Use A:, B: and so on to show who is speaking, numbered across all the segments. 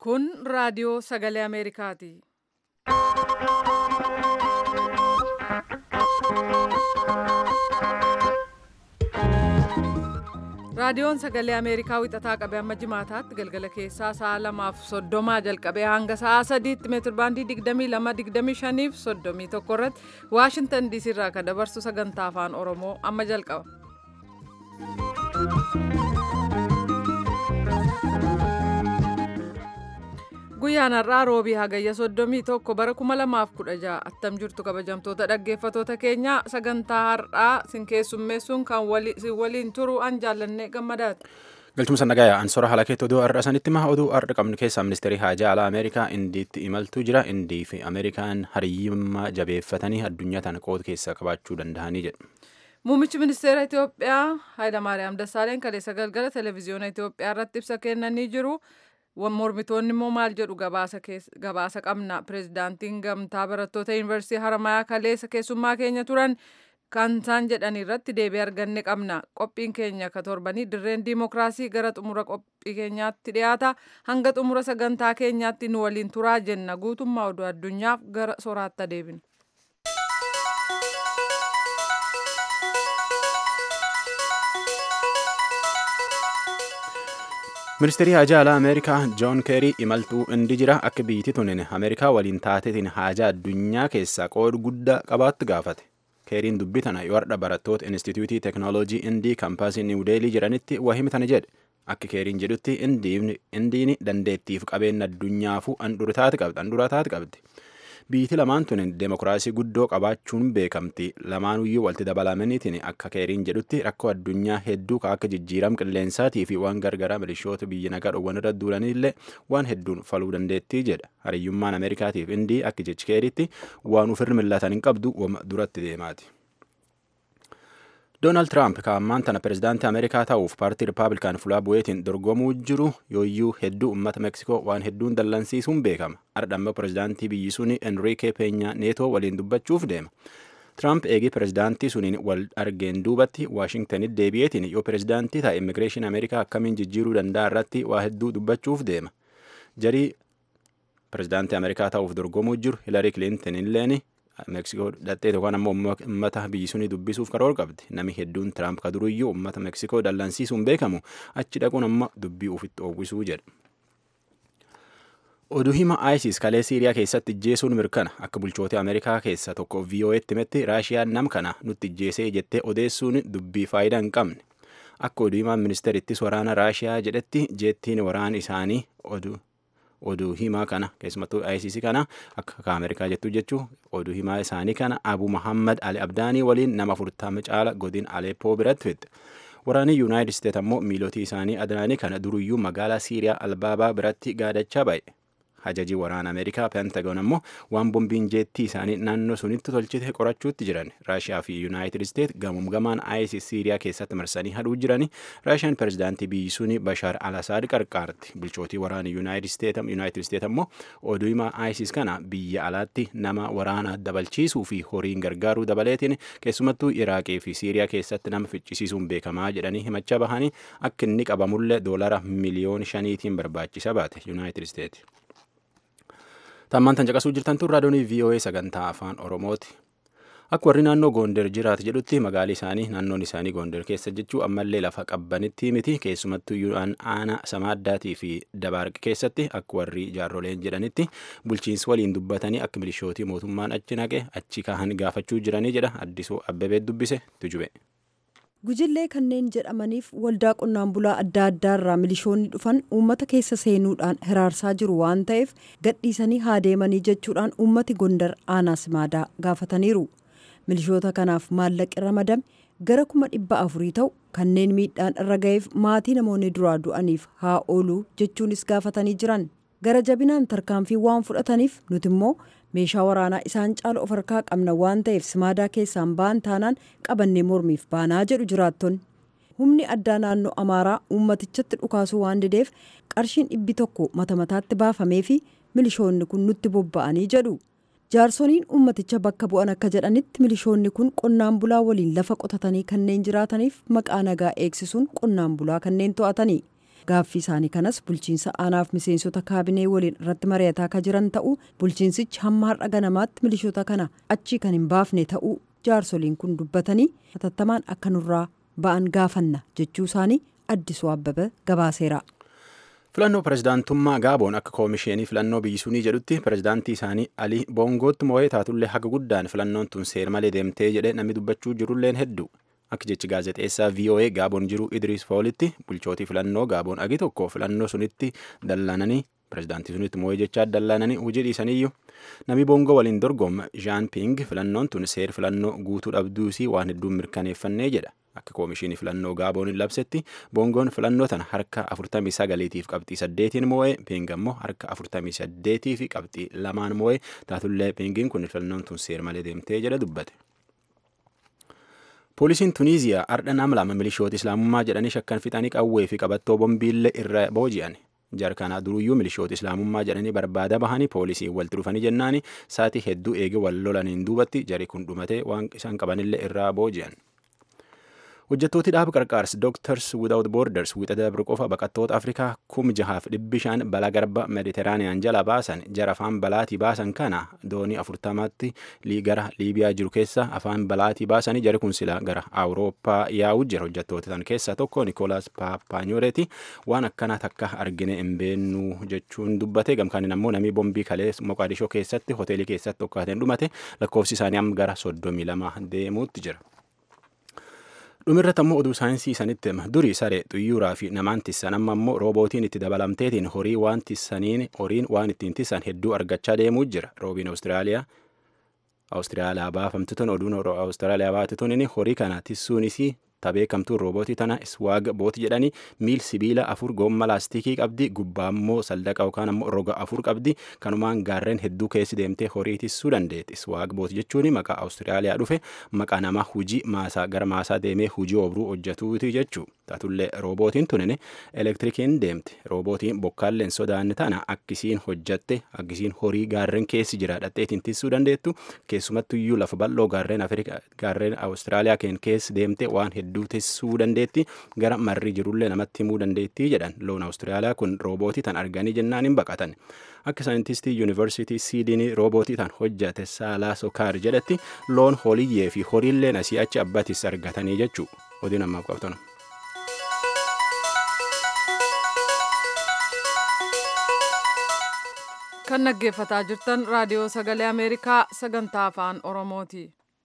A: Kun raadiyoo sagalee Ameerikaati. Raadiyoon sagalee Ameerikaa wixataa qabee hamma jimaataatti galgala keessaa sa'a lamaaf soddomaa jalqabee hanga sa'a sadiitti meetirbaandii 22-25 fi 31 irratti Waashintan diisii irraa kan dabarsu sagantaa afaan Oromoo amma jalqaba. Guyyaan har'aa roobii hagayya 31 bara 2016 attam jirtu kabajamtoota dhaggeeffatoota keenya sagantaa har'aa sin keessummeessuun kan waliin turu an jaallanne gammadaati.
B: Galchuma sannagayaa ansora haala keetti oduu har'a sanitti maha oduu har'a qabnu keessaa ministeerii haajaa alaa Ameerikaa indiitti imaltuu jira indii fi Ameerikaan hariyyummaa jabeeffatanii addunyaa tana qooda keessa qabaachuu danda'anii jedhu.
A: Muummichi ministeera Itoophiyaa Hayilamaariyaam Dassaaleen kaleessa galgala televezyiyoona Itoophiyaa irratti ibsa kennanii jiru. mormitoonni immoo maal jedhu gabaasa qabna pirezidaantiin gamtaa barattoota yuunivarsiitii haramayaa kaleessa keessummaa keenya turan kan isaan jedhan irratti deebii arganne qabna qophiin keenya ka torbanii dirreen diimokiraasii gara xumura qophii keenyaatti dhiyaata hanga xumura sagantaa keenyaatti nu waliin turaa jenna guutummaa oduu addunyaaf gara soraatti deebina.
B: ministeerii haajaa alaa ameerikaa joon keerii imaltuu indi jira akka biyyiti tunin ameerikaa waliin taatetiin haajaa addunyaa keessaa qooda guddaa qabaattu gaafate keeriin dubbii tana yoo har'a barattoota instituutii teeknooloojii indii kaampaasii niwudeelii jiranitti wahimi tana jedhe akka keeriin jedhutti indiin dandeettiif qabeenya addunyaafuu andura taate qabdi biyyiti lamaan tunin deemokiraasii guddoo qabaachuun beekamti lamaanuyyuu walitti dabalamaniitiin akka keeriin jedhutti rakkoo addunyaa hedduu ka akka jijjiiram qilleensaatii fi waan gargaraa milishoota biyya nagaa dhowwan irra duulanillee waan hedduun faluu dandeettii jedha hariyyummaan ameerikaatiif indii akka jechi keeriitti waan ufirri millatan hin qabdu wama duratti deemaati. Doonaald Tiraamp kaammaan tana pirezidaantii Ameerikaa ta'uuf paartii Rippaabilikaan fulaa bu'eetiin dorgomuu jiru yooyyuu hedduu uummata Meksikoo waan hedduun dallansiisuun beekama. Ardhamma pirezidaantii biyyi suni Enrique Peña Neetoo waliin dubbachuuf deema. Tiraamp eegii pirezidaantii suniin wal argeen duubatti Waashingtanitti deebi'eetiin yoo pirezidaantii ta'e immigireeshinii Ameerikaa akkamiin jijjiiruu danda'a irratti waa hedduu dubbachuuf deema. Jarii pirezidaantii Ameerikaa ta'uuf dorgomuu jiru Hilarii Kilinton illeen Meksikoo dhattee yookaan ammoo uummata biyyi sunii dubbisuuf karoora qabdi. Namni hedduun Tiraamp ka duruyyuu uummata Meksikoo dallansiisuun beekamu achi dhaquun amma dubbii ofitti oowwisuu jedha. Oduu hima ISIS kalee Siiriyaa keessatti ijjeesuun mirkana akka bulchoota Ameerikaa keessa tokko VOA'tti himetti Raashiyaan nam kana nutti ijjeesee jettee odeessuun dubbii faayidaa hin qabne. Akka oduu himaan ministeerittis waraana Raashiyaa jedhetti jeettiin waraana isaanii oduu oduu himaa kana keessumattuu ICC kana akka Ameerikaa jettu jechuu oduu himaa isaanii kana Abu Muhammad Ali Abdaanii waliin nama afurtama caala godin Aleppoo biratti fixe. Waraanni Yuunaayitid Isteet ammoo miilotii isaanii adanaanii kana duruyyuu magaalaa Siiriyaa Albaabaa biratti gaadachaa ba'e. Hajajii waraana Ameerikaa Pentagon ammoo waan bombiin jeettii isaanii naannoo sunitti tolchite qorachuutti jiran. Raashiyaa fi Yuunaayitid Isteet gamuum gamaan ISIS Siiriyaa keessatti marsanii hadhuu jirani. Raashiyaan pirezidaantii biyyi suni Bashaar al-Asaad qarqaarti. Bulchootii waraana Yuunaayitid Isteet ammoo oduu himaa ISIS kana biyya alaatti nama waraana dabalchiisuu fi horiin gargaaruu dabaleetiin keessumattuu Iraaqii fi Siiriyaa keessatti nama ficcisiisuun beekamaa jedhanii himachaa bahanii akka inni qabamullee doolara miliyoona shaniitiin barbaachisa baate Yuunaayitid Isteet. Tammaan tan caqasuu jirtan tun raadiyoonii VOA sagantaa afaan Oromooti. Akka warri naannoo Goonder jiraatu jedhutti magaalli isaanii naannoon isaanii Goonder keessa jechuu ammallee lafa qabbanitti miti keessumattuu yuudhaan aanaa samaaddaatii fi dabaarqi keessatti akka warri jaarroleen jedhanitti bulchiinsi waliin dubbatanii akka milishootii mootummaan achi naqe achi kahan gaafachuu jiranii jedha addisuu abbabee dubbise tujube.
C: Gujillee kanneen jedhamaniif waldaa qonnaan bulaa adda addaarraa milishoonni dhufan uummata keessa seenuudhaan hiraarsaa jiru waan ta'eef gadhiisanii haa deemanii jechuudhaan uummati gondar aanaa simaadaa gaafataniiru. Milishoota kanaaf maallaqi ramadame gara kuma dhibba afurii ta'u kanneen miidhaan irra ga'eef maatii namoonni duraa du'aniif haa oolu jechuunis gaafatanii jiran. Gara jabinaan tarkaanfii waan fudhataniif nuti immoo meeshaa waraanaa isaan caala of harkaa qabna waan ta'eef simaadaa keessaan ba'an taanaan qabannee mormiif baanaa jedhu jiraattonni. Humni addaa naannoo Amaaraa uummatichatti dhukaasuu waan dideef qarshiin dhibbi tokko mata mataatti baafamee fi milishoonni kun nutti bobba'anii jedhu. Jaarsoniin uummaticha bakka bu'an akka jedhanitti milishoonni kun qonnaan bulaa waliin lafa qotatanii kanneen jiraataniif maqaa nagaa eegsisuun qonnaan bulaa kanneen to'atanii. gaaffii isaanii kanas bulchiinsa aanaaf miseensota kaabinee waliin irratti mari'ataa ka jiran ta'uu bulchiinsichi hamma har'a ganamaatti milishoota kana achii kan hin baafne ta'uu jaarsoliin kun dubbatanii hatattamaan akka nurraa ba'an gaafanna jechuu isaanii addisuu abbaba gabaaseera.
B: filannoo pirezidaantummaa gaaboon akka koomisheenii filannoo biyyisuunii jedhutti pirezidaantii isaanii alii boongootti moo'ee taatullee haga guddaan filannoon tun seer malee deemtee jedhe namni dubbachuu jirulleen hedduu akka jechi gaazexeessaa voa gaaboon jiru idriis foolitti bulchootii filannoo gaaboon agi tokko filannoo sunitti dallananii pirezidaantii sunitti moo'ee jechaa dallaananii hojii dhiisaniyyuu namni boongoo waliin dorgoma jaan ping filannoon tun seer filannoo guutuu dhabduusii waan hedduun mirkaneeffannee jedha akka koomishinii filannoo gaaboon labsetti boongoon filannoo tana harka 49tiif qabxii 8 moo'ee ping ammoo harka 48 fi qabxii lamaan moo'ee taatullee pingiin kun filannoon tun seer malee deemtee jedha dubbate. poolisiin tuniiziyaa ardha nama lama milishoota islaamummaa jedhanii shakkan fixanii qawwee fi qabattoo bombiillee irra booji'an jarkanaa duruyyuu milishoota islaamummaa jedhanii barbaada bahanii poolisiin walitti dhufanii jennaani saatii hedduu eege wal lolaniin duubatti jari kun dhumatee waan isaan qabanillee irraa booji'an. hojjettooti dhaaba qarqaarsi dooktars without borders wixa dabre qofa baqattoota afrikaa kum jahaaf dhibbi shan balaa garba mediteraaniyaan jala baasan jara afaan balaatii baasan kana doonii afurtamaatti gara liibiyaa jiru keessa afaan balaatii baasanii jari kun sila gara awurooppaa yaa'u jira hojjettoota tan keessaa tokko nikoolaas paapaanyoreeti waan akkana takka argine hin beennuu jechuun dubbate gamkaanin ammoo namii bombii kalee moqaadishoo keessatti hoteelii keessatti tokkaateen dhumate lakkoofsi isaanii amma gara soddomii lama deemuutti jira. dhumirratti ammoo oduu saayinsii sanitti hima durii saree xuyyuuraa fi namaan tissan amma ammoo roobootiin itti dabalamteetiin horii waan tissaniin horiin waan ittiin tissan hedduu argachaa deemuu jira roobiin awustiraaliyaa awustiraaliyaa baafamtituun oduun awustiraaliyaa baatituun horii kana tissuunis tabeekamtuun roobootii tana iswaag booti jedhanii miil sibiila afur goomma laastikii qabdi gubbaa ammoo saldaqa yookaan ammoo roga afur qabdi kanumaan gaarreen hedduu keessi deemtee horii tissuu dandeetti iswaag booti jechuun maqaa awustiraaliyaa dhufe maqaa nama hujii maasaa gara maasaa deemee hujii obruu hojjetuuti jechuu taatullee roobootiin tunin elektirikiin deemti roobootiin bokkaalleen sodaanni tana akkisiin hojjatte akkisiin horii gaarreen keessi jira dhadheetiin tissuu dandeettu keessumattuyyuu lafa bal'oo gaarreen afrikaa gaarreen awustiraaliyaa keen keessi deemte waan hedduu tissuu dandeetti gara marri jirullee namatti himuu dandeettii jedhan loon awustiraaliyaa kun roobootii tan arganii jennaan hin baqatan akka saayintistii yuunivarsiitii siidinii roobootii tan hojjate saalaa sokaar jedhetti loon holiyyee fi horiilleen asii achi abbatis argatanii jechuu odiin ammaaf qabatan.
A: kan dhaggeeffataa jirtan raadiyoo sagalee ameerikaa sagantaa afaan oromooti.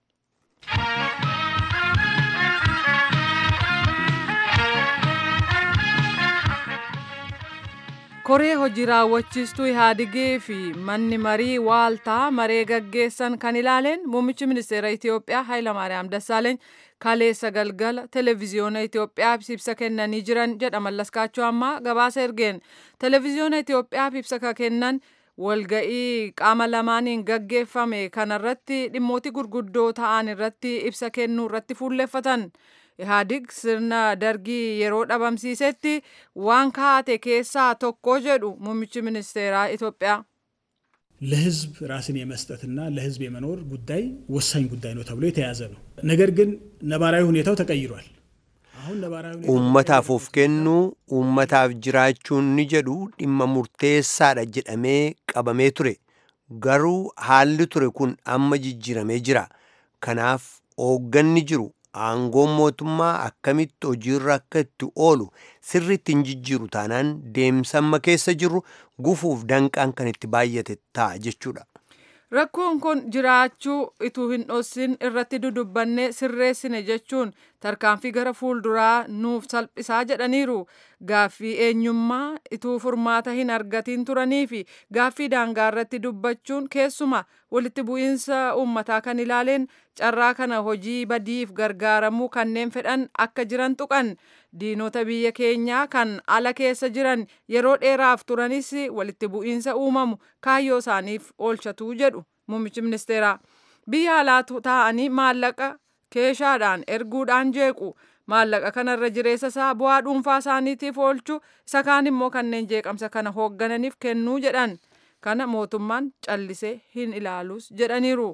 A: koree hojii raawwachiistuu ihaadigii fi manni marii waaltaa maree gaggeessan kan ilaaleen muummichi ministeera itiyoophiyaa hayilamaariyaam dassaaleeny kaleessa galgala televiziyoona itiyoophiyaaf ibsa kennanii jiran jedha mallaskaachoo ammaa gabaasa ergeen televiziyoona itiyoophiyaaf ibsa ka kennan walga'ii qaama lamaaniin gaggeeffame kanarratti dhimmooti gurguddoo ta'an irratti ibsa kennuu irratti fuulleffatan. ihaadig sirna dargii yeroo dhabamsiisetti waan kaate keessaa tokko jedhu muummichi ministeeraa ኢትዮጵያ
D: ለህዝብ ራስን የመስጠትና ለህዝብ የመኖር ጉዳይ ወሳኝ ጉዳይ ነው ተብሎ የተያዘ ነው። ነገር ግን ነባራዊ ሁኔታው ተቀይሯል። አሁን ነባራዊ
E: uummataaf of kennuu uummataaf jiraachuun ni jedhu dhimma murteessaadha jedhamee qabamee ture garuu haalli ture kun amma jijjiiramee jira kanaaf hoogganni jiru aangoon mootummaa akkamitti hojiirra akka itti oolu sirriitti hin jijjiiru taanaan deemsamma keessa jirru gufuuf danqaan kan itti baay'ate ta'a jechuudha.
A: Rakkoon kun jiraachuu ituu hin dhossin irratti dudubbannee sirreessine jechuun tarkaanfii gara fuulduraa nuuf salphisaa jedhaniiru. Gaaffii eenyummaa ituu furmaata hin argatiin turanii fi gaaffii daangaa irratti dubbachuun keessuma walitti bu'iinsa uummataa kan ilaaleen carraa kana hojii badiif gargaaramuu kanneen fedhan akka jiran tuqan. Diinota biyya keenyaa kan ala keessa jiran yeroo dheeraaf turanis walitti bu'iinsa uumamu kaayyoo isaaniif oolchatu jedhu muummichi ministeeraa. Biyya alaa taa'anii maallaqa keeshaadhaan erguudhaan jeequ. Maallaqa kanarra jireessa isaa bu'aa dhuunfaa isaaniitiif oolchu isa kaan immoo kanneen jeeqamsa kana hooggananiif kennuu jedhan. Kana mootummaan callisee hin ilaalus jedhaniiru.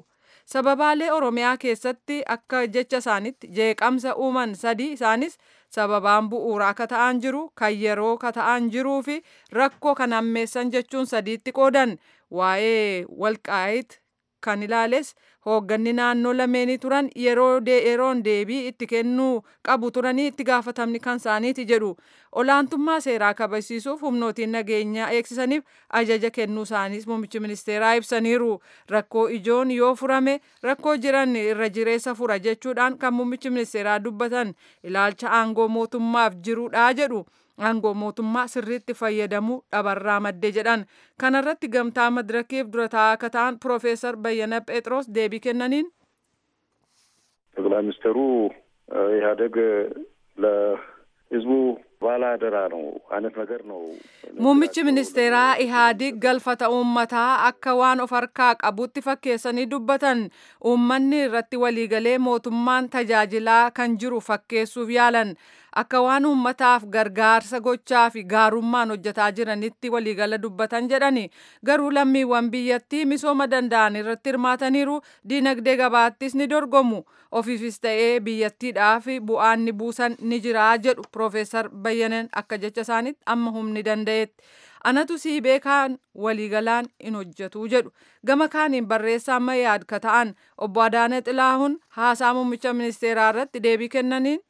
A: sababaalee oromiyaa keessatti akka jecha isaanitti jeeqamsa uuman sadii isaanis sababaan bu'uuraa akka ta'an jiru kan yeroo ka ta'an jiruu fi rakkoo kan hammeessan jechuun sadiitti qoodan waa'ee walqaayit kan ilaales hoogganni naannoo lameenii turan yeroo yeroon deebii itti kennuu qabu turanii itti gaafatamni kan isaaniiti jedhu olaantummaa seeraa kabachiisuuf humnootiin nageenyaa eegsisaniif ajaja kennuu isaaniis muummichi ministeeraa ibsaniiru rakkoo ijoon yoo furame rakkoo jiran irra jireessa fura jechuudhaan kan muummichi ministeeraa dubbatan ilaalcha aangoo mootummaaf jirudha jedhu. aangoo mootummaa sirriitti fayyadamuu dhabarraa madde jedhan kanarratti gamtaa madirakiif dura taa'aa akka ta'an ፕሮፌሰር በየነ ጴጥሮስ deebii kennaniin
F: ጠቅላይ ሚኒስትሩ ኢህአዴግ ለህዝቡ ባለ አደራ ነው አይነት ነገር ነው።
A: muummichi ministeeraa ihaadig galfata uummataa akka waan of harkaa qabutti fakkeessanii dubbatan uummanni irratti waliigalee mootummaan tajaajilaa kan jiru fakkeessuuf yaalan akka waan uummataaf gargaarsa gochaa fi gaarummaan hojjetaa jiranitti waliigala dubbatan jedhani garuu lammiiwwan biyyattii misooma danda'an irratti hirmaataniiru diinagdee gabaattis ni dorgomu ofiifis ta'ee biyyattiidhaaf bu'aan ni buusan ni jira jedhu piroofeesar bayyaneen akka jecha isaanitti amma humni danda'etti. anatu sii beekaan waliigalaan hin hojjetu jedhu gama kaaniin barreessaa mayyaad ka ta'an obbo Adaane Xilaahun haasaa muummicha ministeeraa irratti deebii kennaniin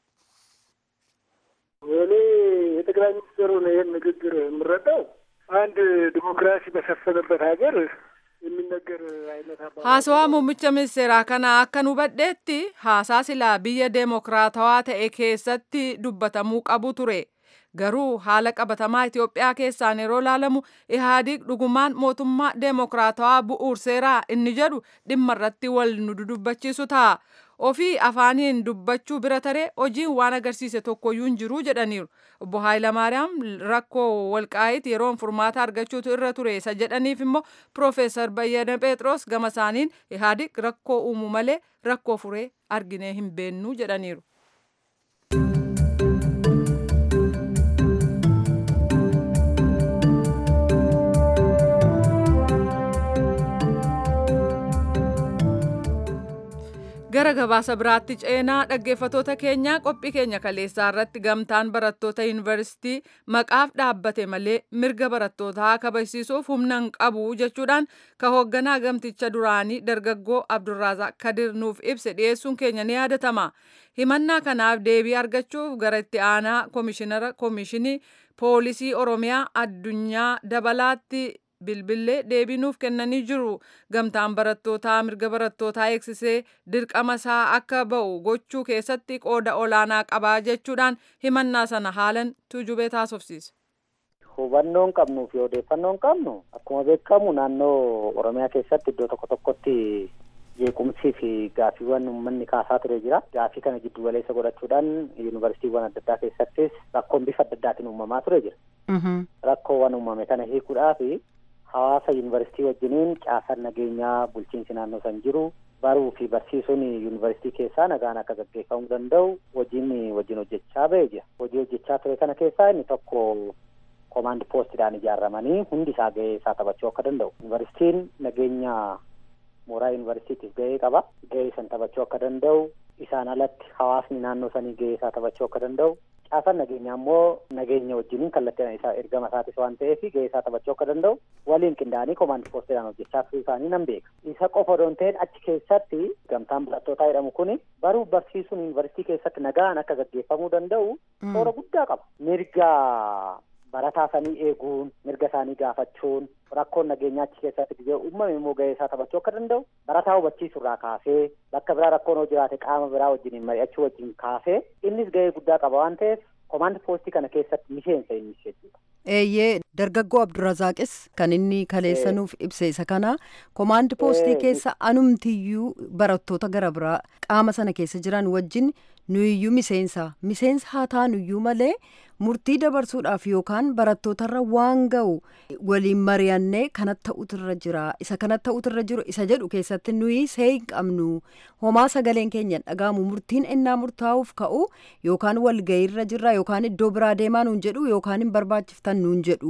G: እኔ የጠቅላይ ሚኒስትሩን ይህን ንግግር የምረዳው አንድ ዲሞክራሲ በሰፈነበት ሀገር የሚነገር አይነት አባ
A: haasawaa muummicha ministeeraa kana akkan hubadheetti haasaa silaa biyya deemokiraatawaa ta'e keessatti dubbatamuu qabu ture garuu haala qabatamaa Itoophiyaa keessaan yeroo ilaalamu ihaadig dhugumaan mootummaa deemokiraatawaa bu'uurseeraa inni jedhu dhimma irratti wal nu dudubbachiisu ta'a. ofii afaaniin dubbachuu bira taree hojiin waan agarsiise tokkoyyuu hin jiru jedhaniiru obbo Haayilamaariyaam rakkoo walqaayit yeroon furmaata argachuutu irra ture isa jedhaniif immoo piroofeesar Bayyana Phexros gama isaaniin ihaadig rakkoo uumu malee rakkoo furee arginee hin beennu jedhaniiru. gara gabaasa biraatti ceenaa dhaggeeffatoota keenyaa qophii keenya kaleessaa irratti gamtaan barattoota yuunivarsiitii maqaaf dhaabbate malee mirga barattootaa kabajsiisuuf humna hin qabu jechuudhaan ka hoogganaa gamticha duraanii dargaggoo abdurraazaq kadir nuuf ibse dhiyeessuun keenya ni yaadatama himannaa kanaaf deebii argachuuf gara itti aanaa koomishinara koomishinii poolisii oromiyaa addunyaa dabalaatti bilbillee deebii nuuf kennanii jiru gamtaan barattootaa mirga barattootaa eegsisee dirqama isaa akka ba'u gochuu keessatti qooda olaanaa qabaa jechuudhaan himannaa sana haalan tuujubee taasofsiise.
H: hubannoo hin qabnuu fi odeeffannoo hin qabnu akkuma beekamu naannoo oromiyaa keessatti iddoo tokko tokkotti jeequmsii fi gaafiiwwan uummanni kaasaa ture jira gaafii kana giddu galeessa godhachuudhaan yuunivarsiitiiwwan adda addaa keessattis rakkoon bifa adda addaatiin uumamaa ture jira rakkoowwan uumame kana hiikuudhaaf hawaasa yuunivarsiitii wajjiniin caasaan nageenyaa bulchiinsi naannoo san jiru baruu fi barsiisuun yuunivarsiitii keessaa nagaan akka gaggeeffamuu danda'u hojiin wajjin hojjechaa ba'ee jira hojii hojjechaa ture kana keessaa inni tokko koomaandi poostiidhaan ijaaramanii hundi isaa gahee isaa taphachuu akka danda'u yuunivarsiitiin nageenya mooraa yuunivarsiitiif gahee qaba gahee san taphachuu akka danda'u isaan alatti hawaasni naannoo sanii gahee isaa taphachuu akka danda'u caasaan nageenyaa immoo nageenya wajjiniin kallattiin isaa ergama isaatis waan ta'eef gahee isaa taphachuu akka danda'u waliin qindaa'anii koomaandi poostiidhaan hojjechaa turuu isaanii nan beeka isa qofa odoon ta'in achi keessatti gamtaan barattootaa jedhamu kun baruu barsiisuun yuunivarsiitii keessatti nagaan akka gaggeeffamuu danda'u shoora guddaa qaba mirga barataa sanii eeguun mirga isaanii gaafachuun rakkoon nageenyaa achi keessatti gizee uumame immoo gahee isaa taphachuu akka danda'u barataa hubachiisuu irraa kaasee bakka biraa rakkoon hoo jiraate qaama biraa wajjiniin mari'achuu wajjin kaasee innis gahee guddaa qaba waan ta'eef koomaandi poostii kana keessatti miseensa innis jechuudha.
C: Eeyyee dargaggoo Abdurrazaaqis kan inni kaleessa nuuf ibse isa kana koomaandi poostii keessa anumtiyyuu barattoota gara biraa qaama sana keessa jiran wajjin nuyiyyuu miseensa miseensa haa taanuyyuu malee murtii dabarsuudhaaf yookaan barattootarra waan ga'u waliin mari'annee kanatti ta'utirra jira isa kanatti ta'utirra jiru isa jedhu keessatti nuyi see hin qabnu homaa sagaleen keenya dhagaamu murtiin innaa murtaa'uuf ka'u yookaan walga'iirra jirra yookaan iddoo biraa deemaa nuun jedhu yookaan hin barbaachiftan nuun jedhu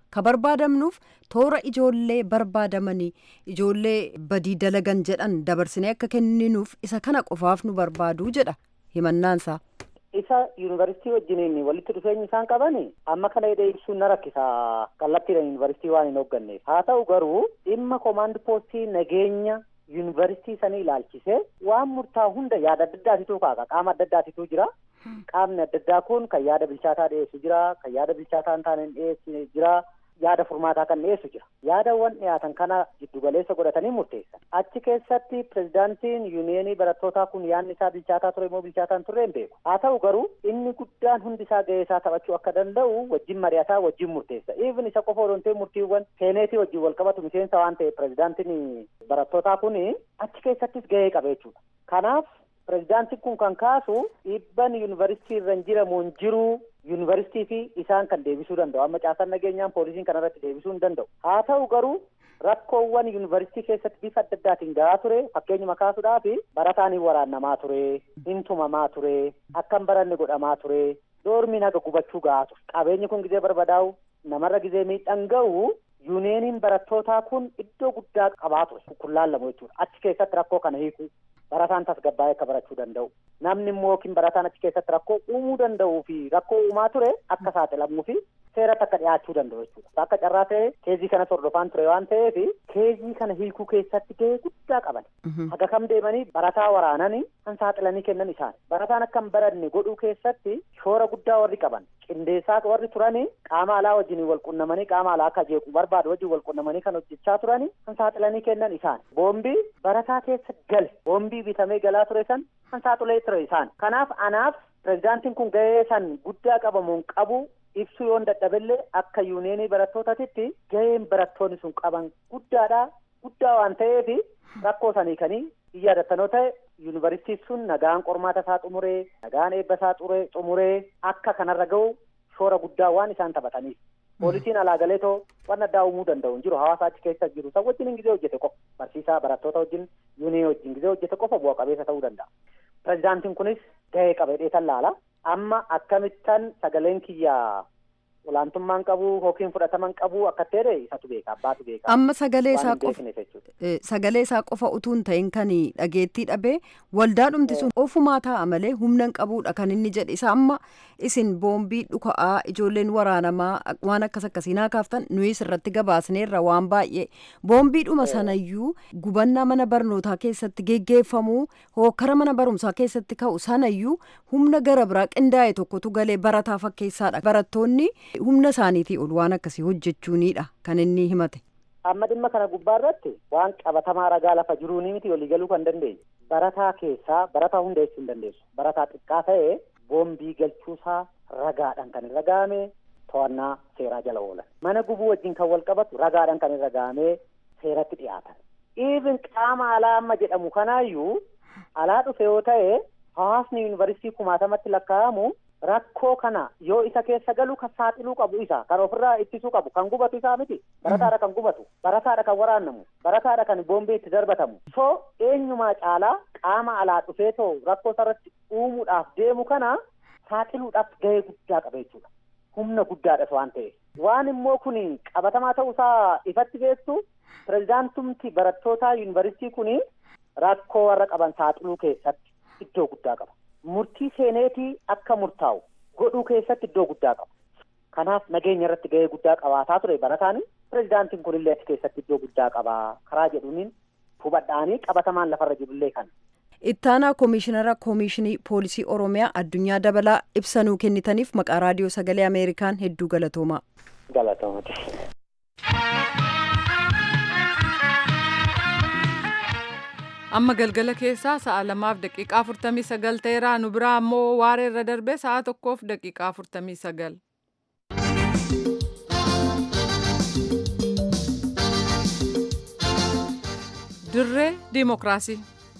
C: ka barbaadamnuuf toora ijoollee barbaadamanii ijoollee badii dalagan jedhan dabarsinee akka kenninuuf isa kana qofaaf nu barbaadu jedha himannaansaa.
H: isa yuunivarsiitii wajjiniin walitti dhufeenyi isaan qaban amma kana hidhee ibsuun na rakkisa kallattiidhaan yuunivarsiitii waan hin hoogganneef haa ta'u garuu dhimma koomaand poostii nageenya yuunivarsiitii sanii ilaalchise waan murtaa'u hunda yaada adda addaatitu kaaka qaama adda addaatitu jira qaamni adda addaa kun kan yaada bilchaataa dhiyeessu jira kan yaada bilchaataa hin taane dhiyeessu jira yaada furmaataa kan dhiyeessu jira yaadawwan dhiyaatan kana giddugaleessa godhatanii murteessan achi keessatti pirezidaantiin yuuniyeenii barattootaa kun yaadni isaa bilchaataa ture immoo bilchaataa hin turre hin beeku haa ta'u garuu inni guddaan hundi isaa gahee isaa taphachuu akka danda'u wajjin mari'ataa wajjin murteessa even isa qofa odontee murtiiwwan seeneetii wajjin wal qabatu miseensa waan ta'e pirezidaantiin barattootaa kun achi keessattis gahee qaba jechuudha kanaaf pirezidaantiin kun kan kaasu dhibban yuunivarsiitii irra hin jiramu hin jiru yuunivarsiitii fi isaan kan deebisuu danda'u amma caasaan nageenyaan poolisiin kanarratti deebisuu hin danda'u haa ta'u garuu rakkoowwan yuunivarsiitii keessatti bifa adda addaatiin gahaa ture fakkeenyuma kaasuudhaaf barataan hin waraannamaa ture hin tumamaa ture akka hin baranne godhamaa ture doormiin haga gubachuu gahaa ture qabeenyi kun gizee barbadaa'u namarra gizee miidhaan ga'u yuuniyeeniin barattootaa kun iddoo guddaa qabaa ture kun laallamu jechuudha achi keessatti rakkoo kana hiiku barataan tasgabbaa'ee akka barachuu danda'u namni immoo yookiin barataan achi keessatti rakkoo uumuu danda'uu fi rakkoo uumaa ture akka saaxilamuu fi seeratti akka dhiyaachuu danda'u jechuudha akka carraa ta'e keezii kana hordofaan ture waan ta'eef keezii kana hiikuu keessatti gahee guddaa qaban haga kam deemanii barataa waraananii kan saaxilanii kennan isaan barataan akka hin baranne godhuu keessatti shoora guddaa warri qaban qindeessaa warri turanii qaama alaa wajjin wal qunnamanii qaama alaa akka jeequ barbaadu wajjin wal qunnamanii kan hojjechaa turanii kan saaxilanii kennan isaan boombii barataa keessa gale boombii bitamee galaa ture san kan saaxilee ture isaan kanaaf anaaf pirezidaantiin kun gahee san guddaa qabamuun qabu ibsuu yoon dadhabillee akka yuuniyeenii barattootaatitti gaheen barattoonni sun qaban guddaadha guddaa waan ta'eef rakkoo sanii kanii yaadatanoo ta'e yuunivarsiitiin sun nagaan qormaata isaa xumuree nagaan eebba isaa xumuree akka kanarra ga'u shoora guddaa waan isaan taphataniif poolisiin alaa galee too waan addaa uumuu danda'u hin jiru hawaasa achi keessa jiru san wajjin gizee hojjete qofa barsiisaa barattoota wajjin yuunii wajjin gizee hojjete qofa bu'a qabeessa ta'uu danda'a pirezidaantiin kunis gahee qabee tan laala amma akkamittan sagaleen kiyyaa olaantummaan qabu yookiin fudhataman qabu akka ta'e isatu beeka abbaatu beeka.
C: Amma sagalee isaa qofa sagalee isaa qofa utuu hin ta'in kan dhageettii dhabee waldaa dhumti sun ofumaa taa'a malee humna hin qabuudha kan inni jedhe isa amma isin boombii dhuka'aa ijoolleen waraanamaa waan akkas akkasii naa kaaftan nuyis irratti gabaasneerra waan baay'ee boombiidhuma sanayyuu gubannaa mana barnootaa keessatti geggeeffamuu hokkara mana barumsaa keessatti ka'u sanayyuu humna gara biraa qindaa'e tokkotu galee barataa fakkeessaadha barattoonni humna isaaniitii ol waan akkasii hojjechuunidha kan inni himate.
H: Amma dhimma kana gubbaa irratti waan qabatamaa ragaa lafa jiruuni miti walii galuu kan dandeenye. Barataa keessaa barataa hunda jechuu hin dandeessu. Barataa xiqqaa ta'e boombii galchuusaa ragaadhaan kan irra ga'ame to'annaa seeraa jala oolan. Mana gubuu wajjin kan wal qabatu ragaadhaan kan irra ga'ame seeratti dhiyaatan. Even qaama alaa amma jedhamu kanaayyuu alaa dhufe yoo ta'e hawaasni yuunivarsiitii kumaatamatti lakkaa'amu rakkoo kana yoo isa keessa galu kan saaxiluu qabu isa kan ofirraa ittisuu qabu kan gubatu isaa miti barataadha kan gubatu barataadha kan waraannamu barataadha kan boombii itti darbatamu so eenyumaa caalaa qaama alaa dhufee too rakkoo sarratti uumuudhaaf deemu kana saaxiluudhaaf gahee guddaa qaba jechuudha humna guddaadhas waan ta'eef waan immoo kun qabatamaa ta'uusaa ifatti beektu pirezidaantumti barattootaa yuunivarsiitii kun rakkoo warra qaban saaxiluu keessatti iddoo guddaa qaba. murtii seeneetii akka murtaa'u godhuu keessatti iddoo guddaa qaba. Kanaaf nageenya irratti gahee guddaa qabaataa ture barataan pirezidaantiin kunillee achi keessatti iddoo guddaa qaba karaa jedhuuniin hubadhaanii qabatamaan lafarra jirullee kana.
C: Ittaanaa Koomishinara Koomishinii Poolisii Oromiyaa Addunyaa Dabalaa ibsanuu kennitaniif maqaa raadiyoo sagalee Ameerikaan hedduu galatoomaa.
H: Galatoomati.
A: amma galgala keessaa sa'a lamaaf daqiiqaa afurtamii sagal ta'eera nu biraa ammoo waaree irra darbee sa'a tokkoof daqiiqaa afurtamii sagal. dirree diimokiraasii.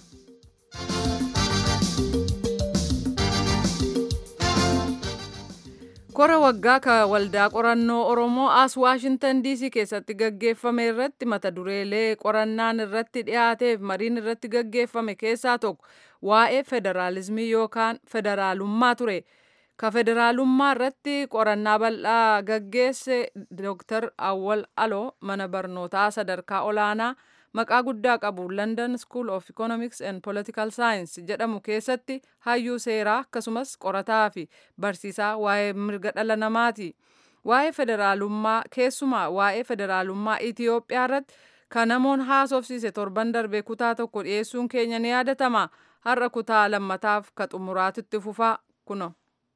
A: kora waggaa ka waldaa qorannoo oromoo as waashintan diisii keessatti gaggeeffame irratti mata dureelee qorannaan irratti dhiyaateef mariin irratti gaggeeffame keessaa tokko waa'ee federaalizimii yookaan federaalummaa ture ka federaalummaa irratti qorannaa bal'aa gaggeesse Dr. Awwal Aloo mana barnootaa sadarkaa olaanaa maqaa guddaa qabu London School of Economics and Political Science jedhamu keessatti hayyuu seeraa akkasumas qorataa fi barsiisaa waa'ee mirga dhala namaati. Waa'ee federaalummaa keessumaa waa'ee federaalummaa Itiyoophiyaa irratti kan namoon haasofsiise torban darbe kutaa tokko dhiyeessuun keenya ni yaadatama. Har'a kutaa lammataaf ka xumuraatitti fufaa kuno.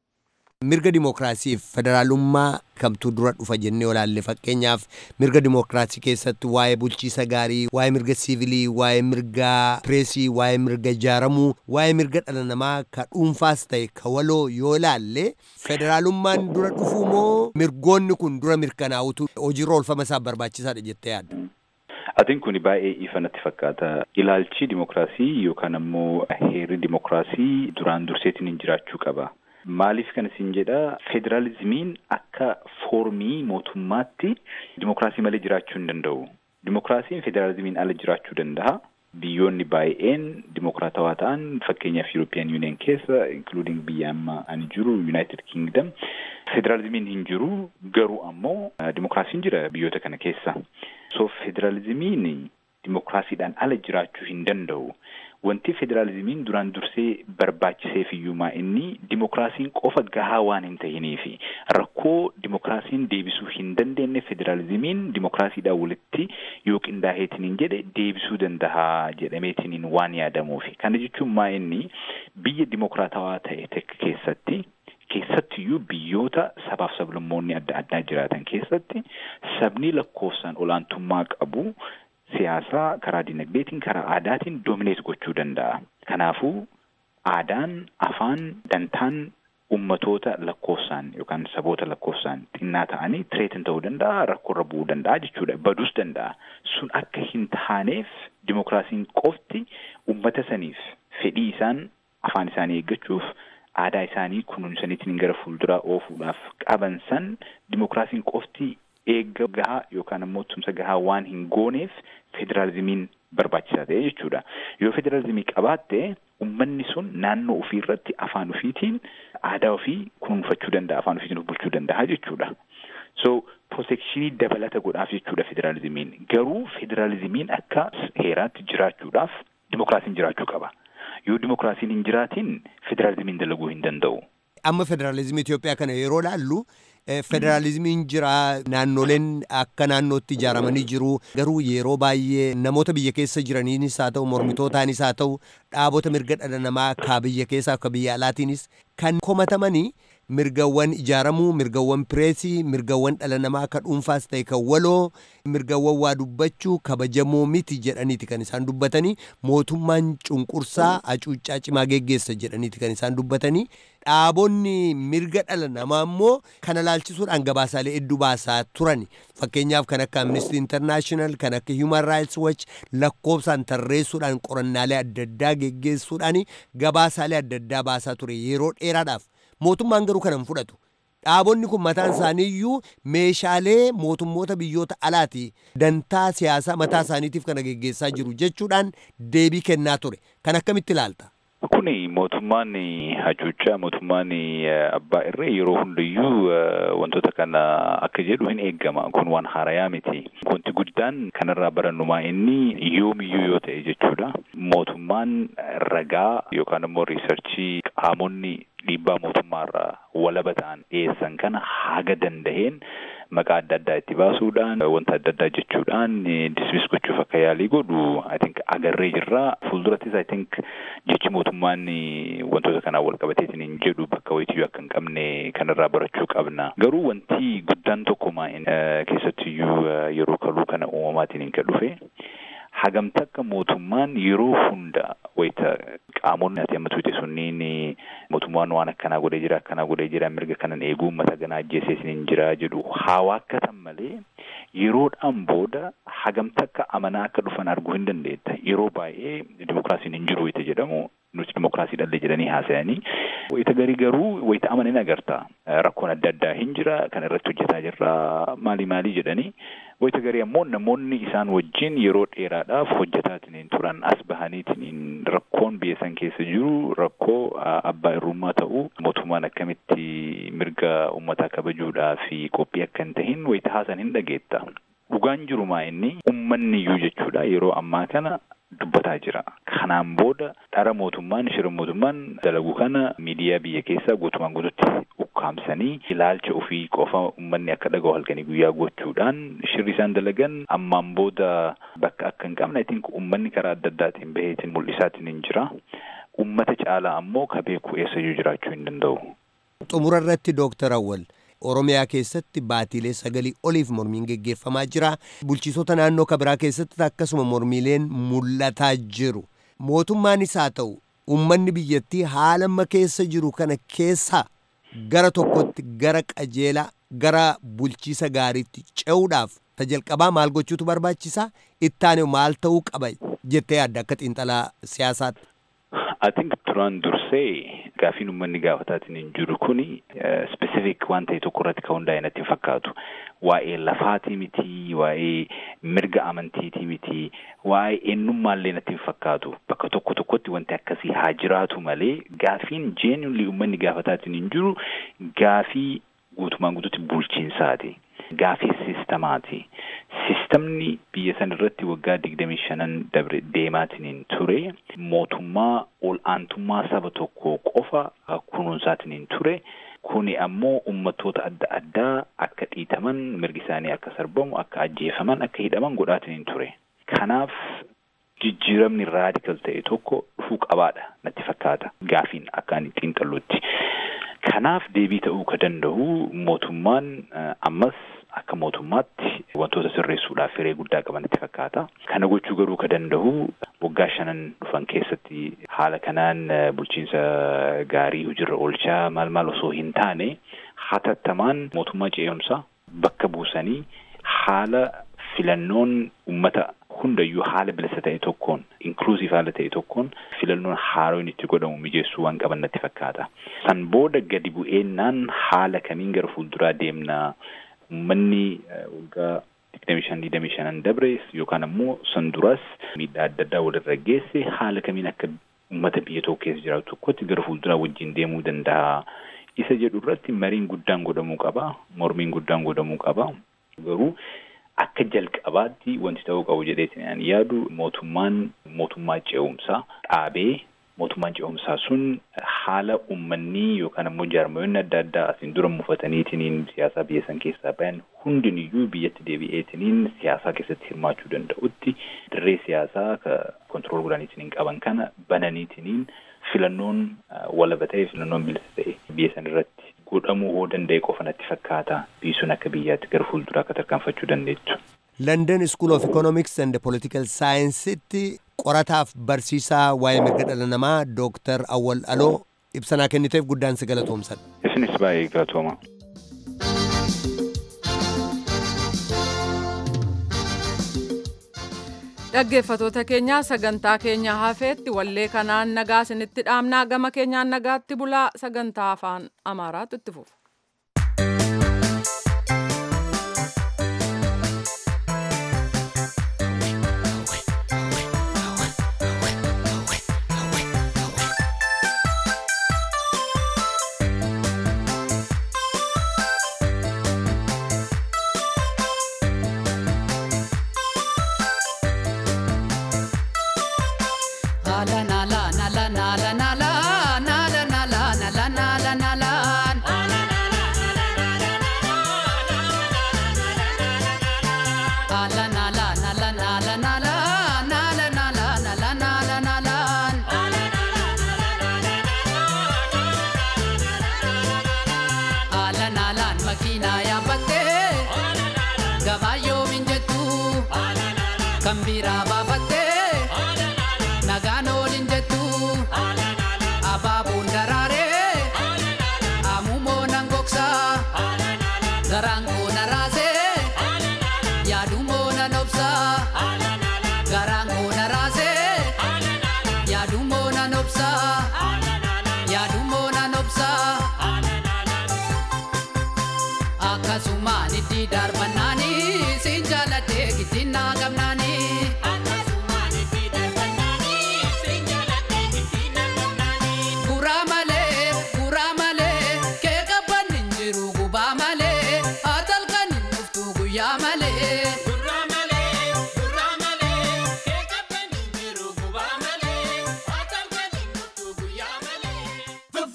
E: mirga dimokiraasiif federaalummaa kamtuu dura dhufa jennee olaalle fakkeenyaaf mirga dimokiraasii keessatti waa'ee bulchiisa gaarii waa'ee mirga siivilii waa'ee mirga pireesii waa'ee mirga ijaaramuu waa'ee mirga dhala namaa ka dhuunfaas ta'e ka waloo yoo ilaalle federaalummaan dura dhufuu moo mirgoonni kun dura mirkanaa'utu hojiirra oolfama isaa barbaachisaadha jettee yaadda.
I: Atiin kun baay'ee ifa natti fakkaata. Ilaalchi dimokiraasii yookaan ammoo heerri dimokiraasii duraan durseetiin hin jiraachuu qaba. Maaliif kan isin jedha federaalizimiin akka foormii mootummaatti dimokiraasii malee jiraachuu hin danda'u. Dimokiraasiin federaalizimiin ala jiraachuu danda'a. Biyyoonni baay'een dimokiraatawaa ta'an fakkeenyaaf European Union keessa including biyya amma ani jiru United Kingdom federaalizimiin hin jiru garuu ammoo dimokiraasiin jira biyyoota kana keessa. So federaalizimiin dimokiraasiidhaan ala jiraachuu hin danda'u. Wanti federaalizimiin duraan dursee barbaachiseef iyyumaa inni dimokiraasiin qofa gahaa waan hin ta'iniifi rakkoo dimokiraasiin deebisuu hin dandeenye federaalizimiin dimokiraasiidhaan walitti yoo qindaa'eetiniin jedhe deebisuu danda'a jedhameetiniin waan yaadamuufi. Kana jechuun maa inni biyya dimokiraatawaa ta'e tokko keessatti keessattiyyuu biyyoota sabaaf sablammoonni adda addaa jiraatan keessatti sabni lakkoofsaan olaantummaa qabu siyaasaa karaa dinagdeetiin karaa aadaatiin doomineet gochuu danda'a. Kanaafuu aadaan, afaan, dantaan ummatoota lakkoofsaan yookaan saboota lakkoofsaan xinnaa ta'anii tireetin ta'uu danda'a, rakkoorra bu'uu danda'a jechuudha. Baduus danda'a. Sun akka hin taaneef dimokiraasiin qofti ummata saniif fedhii isaan afaan isaanii eeggachuuf aadaa isaanii kunuunsaniitiin gara fuulduraa oofuudhaaf qaban san dimokiraasiin qofti eegga gahaa yookaan ammoo tumsa gahaa waan hin gooneef federaalizimiin barbaachisaa ta'e jechuudha. Yoo federaalizimii qabaatte ummanni sun naannoo ofii irratti afaan ofiitiin aadaa ofii kunuunfachuu danda'a afaan ofiitiin of bulchuu danda'a jechuudha. So protekshinii dabalata godhaaf jechuudha federaalizimiin. Garuu federaalizimiin akka heeraatti jiraachuudhaaf dimokiraasiin jiraachuu qaba. Yoo dimokiraasiin hin jiraatin federaalizimiin dalaguu hin danda'u.
E: Amma federaalizimii Itoophiyaa kana yeroo laallu federaalizimiin jira naannoleen akka naannootti ijaaramanii jiru garuu yeroo baay'ee namoota biyya keessa jiraniinis haa ta'u mormitootaanis haa ta'u dhaabota mirga dhala namaa akka biyya keessaa akka biyya alaatiinis kan komatamanii mirgawwan ijaaramuu mirgawwan pireesii mirgawwan dhala namaa akka dhuunfaas ta'e kan waloo mirgawwan waa dubbachuu kabajamoo miti jedhaniiti kan isaan dubbatanii mootummaan cunqursaa hacuuccaa cimaa geggeessa jedhaniiti kan isaan dubbatanii dhaabonni mirga dhala namaa immoo kana laalchisuudhaan gabaasaalee hedduu baasaa turan fakkeenyaaf kan akka amnesty international kan akka human rights watch lakkoofsaan tarreessuudhaan qorannaalee adda addaa geggeessuudhaan gabaasaalee adda addaa baasaa ture yeroo dheeraadhaaf mootummaan garuu kana hin fudhatu. Dhaabonni kun mataan isaanii iyyuu meeshaalee mootummoota biyyoota alaati dantaa siyaasaa mataa isaaniitiif kana geggeessaa jiru jechuudhaan deebii kennaa ture. Kan akkamitti ilaalta?
I: Kuni mootummaan hacuuccaa mootummaan abbaa irree yeroo hundayyuu wantoota kana akka jedhu hin eeggama. Kun waan haarayaa miti. Wanti guddaan kanarraa barannumaa inni yoomiyyuu yoo ta'e jechuudha. Mootummaan ragaa yookaan immoo riisarchii qaamonni dhiibbaa mootummaarraa walaba ta'an dhiyeessan kana haga danda'een maqaa adda addaa itti baasuudhaan wanta adda addaa jechuudhaan dismiss gochuuf akka yaalii godhu I think agarree jirra. Fuuldurattis I think jechi mootummaan wantoota kanaan wal qabateetiin hin jedhu bakka wayitiyyuu akka hin qabne kanarraa barachuu qabna. Garuu wanti guddaan tokkuma keessattiyyuu yeroo kaluu kana uumamaatiin hin kan dhufe hagamta akka mootummaan yeroo hunda wayita qaamonni ati amma tuute sunniin mootummaan waan akkanaa godhee jira akkanaa godhee jira mirga kanan eeguu uummata ganaa ajjeesee hin jira jedhu haa waakkatan malee yeroodhaan booda hagamta akka amanaa akka dhufan arguu hin dandeetta yeroo baay'ee dimokiraasiin hin jiru wayita jedhamu nuti dimokiraasii dhalle jedhanii haasa'anii wayita garii garuu wayita amanin agarta rakkoon adda addaa hin jira kana irratti hojjetaa jirra maalii maalii jedhanii wayita garii ammoo namoonni isaan wajjin yeroo dheeraadhaaf hojjetaatiin turan as bahaniitiin rakkoon biyya san keessa jiru rakkoo abbaa irrummaa ta'uu mootummaan akkamitti mirga uummataa kabajuudhaa fi qophii akka hin tahin wayita haasan hin dhageetta. Dhugaan jirumaa inni uummanni iyyuu jechuudha yeroo ammaa kana dubbataa jira. Kanaan booda dhara mootummaan shira mootummaan dalagu kana miidiyaa biyya keessaa guutumaan guututti ukkaamsanii ilaalcha ofii qofa uummanni akka dhaga'u halkanii guyyaa gochuudhaan shirri isaan dalagan ammaan booda bakka akka hin qabne ittiin uummanni karaa adda addaatiin baheetiin mul'isaatiin hin jira. Uummata caalaa ammoo ka beeku eessayyuu jiraachuu hin danda'u.
E: Xumura irratti Dooktar Awwal Oromiyaa keessatti baatiilee sagalii oliif mormiin geggeeffamaa jira. Bulchiisota naannoo kabiraa keessatti akkasuma mormiileen mul'ataa jiru. Mootummaanis haa ta'u uummanni biyyattii haala amma keessa jiru kana keessaa gara tokkotti gara qajeelaa gara bulchiisa gaariitti ce'uudhaaf ta jalqabaa maal gochuutu barbaachisaa ittaane maal ta'uu qaba jettee yaadda akka xiinxalaa siyaasaatti.
I: I think duraan dursee gaafiin uummanni gaafataatiin hin jiru kuni specific waan ta'e tokko irratti kan hundaa'e natti hin fakkaatu. Waa'ee lafaatii miti, waa'ee mirga amantiitii miti, waa'ee eenyummaallee natti hin fakkaatu. Bakka tokko tokkotti wanti akkasii haa jiraatu malee gaafiin genuinely uummanni gaafataatiin hin jiru gaafii guutumaan guututti bulchiinsaati. Gaafii sistamaati. Sistamni biyya san irratti waggaa digdamii shanan dabre deemaatiin ture mootummaa ol aantummaa saba tokko qofa kunuunsaatiin ture. Kuni ammoo ummatoota adda addaa akka dhiitaman mirgi isaanii akka sarbamu akka ajjeefaman akka hidhaman godhaatiin ture. Kanaaf jijjiiramni raadikal ta'e tokko dhufuu qabaadha natti fakkaata gaafiin akka ani xiinxalluutti. Kanaaf deebii ta'uu ka danda'u mootummaan ammas akka mootummaatti wantoota sirreessuudhaaf firee guddaa qabanitti fakkaata. Kana gochuu garuu ka danda'u waggaa shanan dhufan keessatti haala kanaan bulchiinsa gaarii hojiirra oolchaa maal maal osoo hin taane hatattamaan mootummaa ce'umsaa bakka buusanii haala filannoon ummata hundayyuu haala bilisa ta'e tokkoon inklusiv haala ta'e tokkoon filannoon haaroon itti godhamu mijeessuu waan qaban natti fakkaata. San booda gadi bu'eennaan haala kamiin gara fuulduraa deemnaa uummanni waggaa digdamii shan digdamii shanan dabre yookaan ammoo san duras miidhaa adda addaa walirra geesse haala kamiin akka uummata biyya tokko keessa jiraatu tokkotti gara fuulduraa wajjin deemuu danda'a. Isa jedhu irratti mariin guddaan godhamuu qaba. Mormiin guddaan godhamuu qaba. Garuu akka jalqabaatti wanti ta'uu qabu jedheetiin ani yaadu mootummaan mootummaa ce'umsaa dhaabee mootummaan ce'umsaa sun haala uummanni yookaan ammoo jaarmayoonni adda addaa asiin dura mufataniitiin siyaasaa biyya san keessaa bayan hundiniyyuu biyyatti deebi'eetiniin siyaasaa keessatti hirmaachuu danda'utti dirree siyaasaa ka kontirool godhaniitiin qaban kana bananiitiin filannoon walaba ta'e filannoon bilisa ta'e biyya san irratti godhamuu hoo danda'e qofa natti fakkaata biyyi sun akka biyyaatti gara fuulduraa akka tarkaanfachuu dandeettu.
E: London School of Economics and Political Science'tti qorataaf barsiisaa waa'ee mirga dhala namaa Dooktar Awwal Aloo ibsanaa kenniteef guddaan si galatoomsadha.
I: Isinis baay'ee galatooma.
A: dhaggeeffatoota keenya sagantaa keenya hafeetti wallee kanaan nagaa isinitti dhaamnaa gama keenyaan nagaatti bulaa sagantaa afaan amaaraatu itti fufa.
J: kan biraa